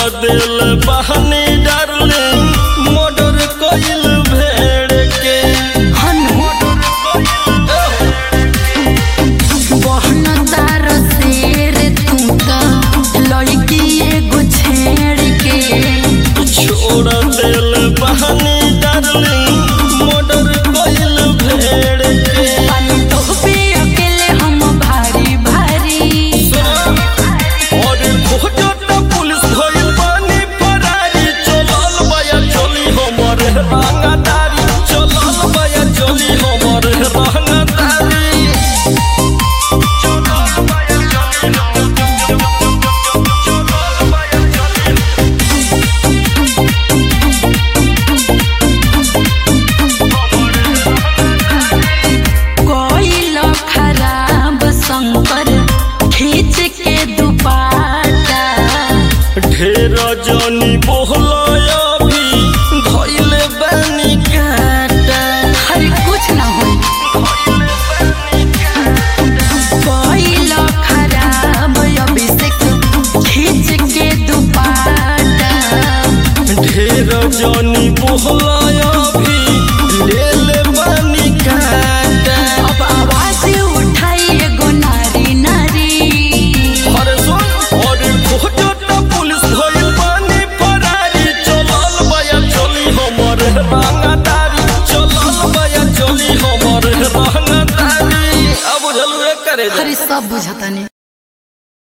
दिल बहनी darling murder कइल भेड़ के बहन तार शेर तू त लड़की एगो छेड़ के छोड़ दिल बहनी डार्लिंग मर्डर कइल भेड़ के पानी तो पे अकेले हम भारी भारी और खोजत पुलिस भइल बानी फरारी चलल बया चली हमर रंगदारी चलल बया चली हमर रंगदारी चलल बया चली चलल बया चली कोइल खराब शंकर खींच के दुपाटा ढेर जनी बोहलय अभी धइले बानी काटा हर कुछ ना हो कोइल खराब अभिषेक खींच के दुपाटा ढेर जनी बोहलय अभी ले बानी काटा अब आवाज उठाई एगो नारी नारी अरे सुन अरे खोजत पुलिस भइल बानी फरारी चलल बया चली हमर रंगदारी चलल बया चली हमर रंगदारी अब बुझलु करे हरी सब बुझत